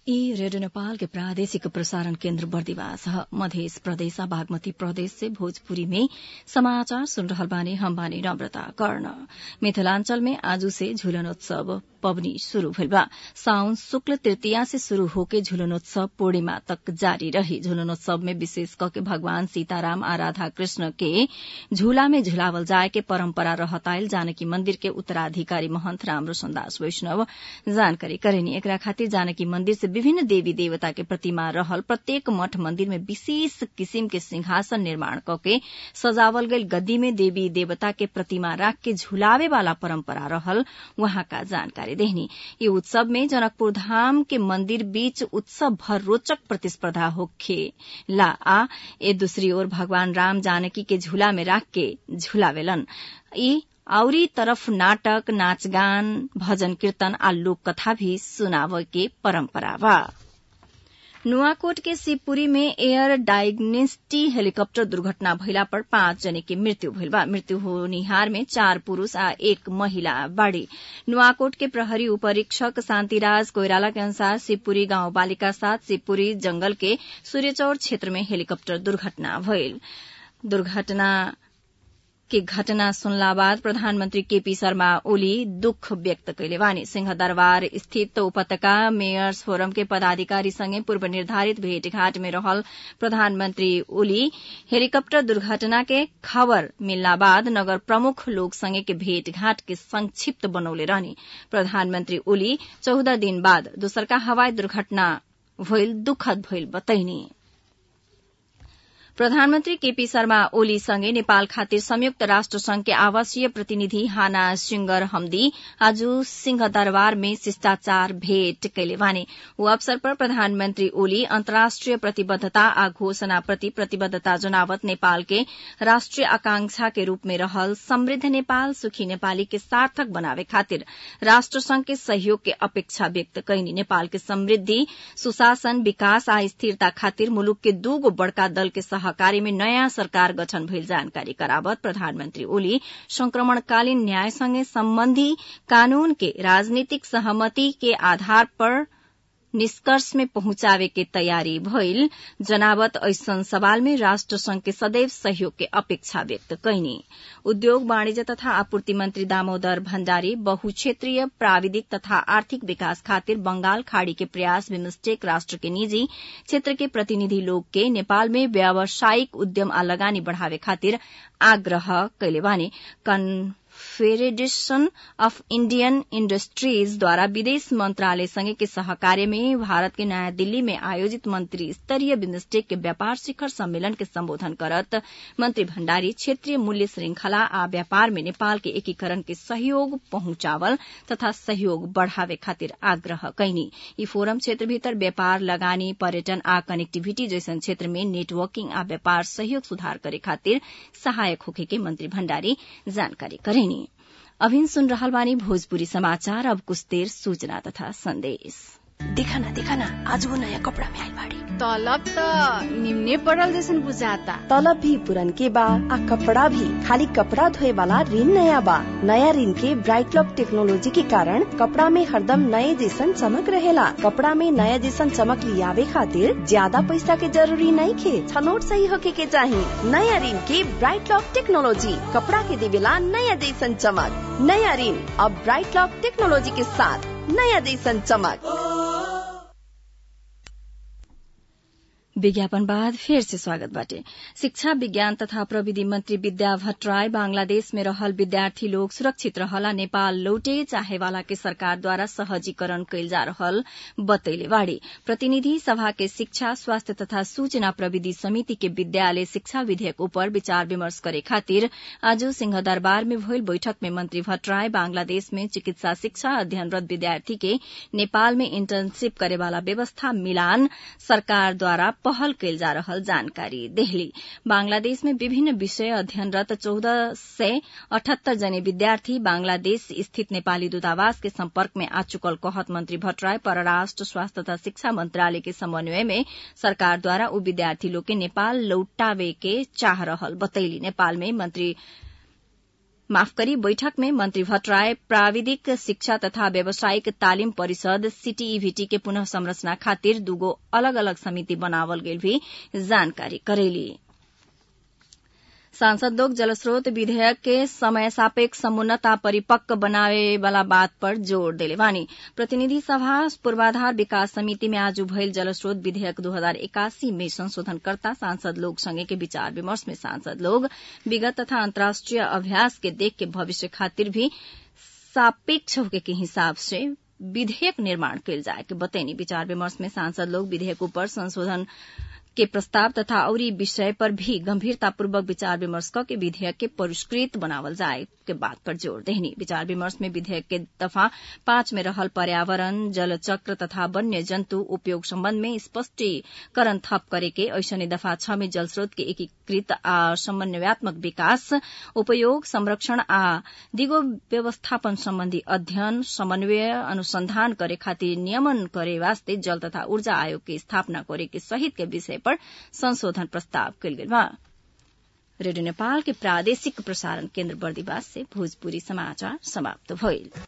ई रेडियो नेपाल के प्रादेशिक प्रसारण केन्द्र बर्दिवास ह मध्य प्रदेश बागमती प्रदेश से भोजपुरी में समाचार सुन रहल बानी हम बानी नम्रता कर्ण मिथिलांचल में आजू से झूलनोत्सव पबनी शुरू भइल बा साउन शुक्ल तृतीया से शुरू होके झूलनोत्सव पूर्णिमा तक जारी रही झूलनोत्सव में विशेष करके भगवान सीताराम आ राधा कृष्ण के झूला में झुलावल जाए के परम्परा रहताइल जानकी मंदिर के उत्तराधिकारी महंत रामरोशन दास वैष्णव जानकारी करेनी एकरा खातिर जानकी मंदिर से विभिन्न देवी देवता के प्रतिमा रहल प्रत्येक मठ मंदिर में विशेष किसिम के सिंहासन निर्माण कके सजावल गईल गद्दी में देवी देवता के प्रतिमा राख के झुलावे वाला परम्परा रहल वहाँ का जानकारी देहनी ये उत्सव में जनकपुर धाम के मंदिर बीच उत्सव भर रोचक प्रतिस्पर्धा होखे ला आ ए दूसरी ओर भगवान राम जानकी के झूला में राख के झुलावेलन ई आउरी तरफ नाटक नाचगान भजन कीर्तन आ लोक कथा भी सुनावे के परम्परा बा नुआकोट के शिवपुरी में एयर डायग्नेस्टी हेलीकप्टर दुर्घटना भइला पर पाँच जने की मृत्यु भइल बा मृत्यु होनिहार में चार पुरूष आ एक महिला बाड़ी नुआकोट के प्रहरी उपरीक्षक शान्तिराज कोइराला के अनुसार शिवपुरी गाउँ बालिका साथ शिवपुरी जंगल के सूर्यचौर क्षेत्र में हेलीकप्टर दुर्घटना भइल दुर्घटना के घटना सुनला बाद प्रधानमन्त्री केपी शर्मा ओली दुख व्यक्त कैले बानी सिंहदरबार स्थित उपत्यका मेयर्स फोरम के पदाधिकारी संगे पूर्व निर्धारित भेटघाट में रहल प्रधानमन्त्री ओली हेलीकप्टर दुर्घटना के खबर मिलला बाद नगर प्रमुख लोग संगे के भेटघाट के संक्षिप्त बनौले रहनी प्रधानमन्त्री ओली चौदह दिन बाद दोसरका हवाई दुर्घटना भइल दुखद भइल बतैनी प्रधानमन्त्री केपी शर्मा ओली सँगै नेपाल खातिर संयुक्त राष्ट्र संघ के आवासीय प्रतिनिधि हाना सिंगर हमदी आज सिंहदरबार में शिष्टाचार भेट कैले बानी ओ अवसर पर प्रधानमन्त्री ओली अन्तर्राष्ट्रिय प्रतिबद्धता आ घोषणा प्रति प्रतिबद्धता जनावत नेपाल के राष्ट्रिय आकांक्षा के रूप में रहल समृद्ध नेपाल सुखी नेपाली के सार्थक बनावे खातिर राष्ट्र संघ के सहयोग के अपेक्षा व्यक्त कैनी नेपाल के समृद्धि सुशासन विकास आ स्थिरता खातिर मुलुक के दूगो बड़का दल के सहकारी में नयाँ सरकार गठन भइल जानकारी करावत प्रधानमन्त्री ओली संक्रमणकालीन न्यायसँगै सम्बन्धी कानून के राजनीतिक सहमति के आधार पर निष्कर्ष में पहुंचावे के तयारी भइल जनावत ऐसन सवाल में राष्ट्र संघ के सदैव सहयोग के अपेक्षा व्यक्त कैनी उद्योग वाणिज्य तथा आपूर्ति मंत्री दामोदर भण्डारी बहुक्षेत्रीय प्राविधिक तथा आर्थिक विकास खातिर बंगाल खाड़ी के प्रयास बिमस्टेक राष्ट्र के निजी क्षेत्र के प्रतिनिधि लोग के नेपाल में व्यावसायिक उद्यम आ लगानी बढ़ावे खातिर आग्रह कैले बानी फेडरेशन अफ इंडियन इंडस्ट्रीज द्वारा विदेश मंत्रालय संघ के सहकार्य में भारत के नयाँ दिल्ली में आयोजित मंत्री स्तरीय बिम्स्टेक के व्यापार शिखर सम्मेलन के संबोधन करत मंत्री भण्डारी क्षेत्रीय मूल्य श्रृंखला आ व्यापार में नेपाल के एकीकरण के सहयोग पहुंचावल तथा सहयोग बढ़ावे खातिर आग्रह कैनी यी फोरम क्षेत्र भीतर व्यापार लगानी पर्यटन आ कनेक्टिविटी जैसन क्षेत्र में नेटवर्किंग आ व्यापार सहयोग सुधार करे खातिर सहायक होखे के मंत्री भण्डारी जानकारी करेनी अभिन सुन रहल बानी भोजपुरी समाचार अब कुछ देर सूचना तथा संदेश देखा ना देखा ना आज वो नया कपड़ा में आई बाड़ी तलब त निम्ने पड़ल जैसन बुझाता तलब भी पुरन के बा आ कपड़ा भी खाली कपड़ा धोए वाला ऋण नया बा नया ऋण के ब्राइट लॉक टेक्नोलॉजी के कारण कपड़ा में हरदम नए जैसन चमक रहेला कपड़ा में नया जैसन चमक लियावे खातिर ज्यादा पैसा के जरूरी नहीं खे छनोट सही होके के चाही नया ऋण के ब्राइट लॉक टेक्नोलॉजी कपड़ा के देवेला नया जैसन चमक नया ऋण अब ब्राइट लॉक टेक्नोलॉजी के साथ नया जैसन चमक विज्ञापन बाद फिर से स्वागत बाटे शिक्षा विज्ञान तथा प्रविधि मंत्री विद्या भट्टराय बांग्लादेश में रहल विद्यार्थी लोग सुरक्षित रहला नेपाल लौटे चाहे वाला के सरकार द्वारा सहजीकरण कैल जा रहल बतैले बाड़ी प्रतिनिधि सभा के शिक्षा स्वास्थ्य तथा सूचना प्रविधि समिति के विद्यालय शिक्षा विधेयक ऊपर विचार विमर्श करे खातिर आज सिंहदरबार में भइल बैठक में मंत्री भट्टराय बांग्लादेश में चिकित्सा शिक्षा अध्ययनरत विद्यार्थी के नेपाल में इंटर्नशिप करे वाला व्यवस्था मिलान सरकार द्वारा पहल कैल जा रहल जानकारी देहली बांग्लादेश में विभिन्न विषय अध्ययनरत चौदह सय अठहत्तर जने विद्यार्थी बांग्लादेश स्थित नेपाली दूतावास के सम्पर्क में आ चुकल कहत मंत्री भट्टराय परराष्ट्र स्वास्थ्य तथा शिक्षा मंत्रालय के समन्वय में सरकार द्वारा उ विद्यार्थी लोग के नेपाल लौटावे के चाह रहल बतैली नेपाल में मंत्री माफ करी बैठक में मंत्री भट्टराय प्राविधिक शिक्षा तथा व्यावसायिक तालिम परिषद सीटीईवीटी के पुनः संरचना खातिर दूगो अलग अलग समिति बनावल गेल भी जानकारी करेली सांसद लोग जलस्रोत विधेयक के समय सापेक्ष समुन्नत आ परिपक्व बनावे वाला बात पर जोर देले बानी प्रतिनिधि सभा पूर्वाधार विकास समिति में आज भइल जलस्रोत विधेयक दू हजार इक्यासी में संशोधनकर्ता सांसद लोग संगे के विचार विमर्श में सांसद लोग विगत तथा अंतर्राष्ट्रीय अभ्यास के देख के भविष्य खातिर भी सापेक्ष होके के हिसाब से विधेयक निर्माण कयल जाए के बतैनी विचार विमर्श में सांसद लोग विधेयक पर संशोधन के प्रस्ताव तथा औरी विषय पर भी गंभीरतापूर्वक विचार विमर्श के विधेयक के परिष्कृत बनावल जाए के बात पर जोर देहनी विचार विमर्श में विधेयक के दफा पांच में रहल पर्यावरण जलचक्र तथा वन्य जन्तु उपयोग सम्बन्ध में स्पष्टीकरण थप करे के ऐसने दफा छ में जलस्रोत के एकीकृत आ समन्वयात्मक विकास उपयोग संरक्षण आ दिगो व्यवस्थापन सम्बन्धी अध्ययन समन्वय अनुसंधान करे खातिर नियमन करे वास्ते जल तथा ऊर्जा आयोग के स्थापना करे के सहित के विषय पर संशोधन प्रस्ताव कयल गेल बा रेडियो नेपाल के प्रादेशिक प्रसारण केन्द्र बर्दिवास से भोजपुरी समाचार समाप्त भइल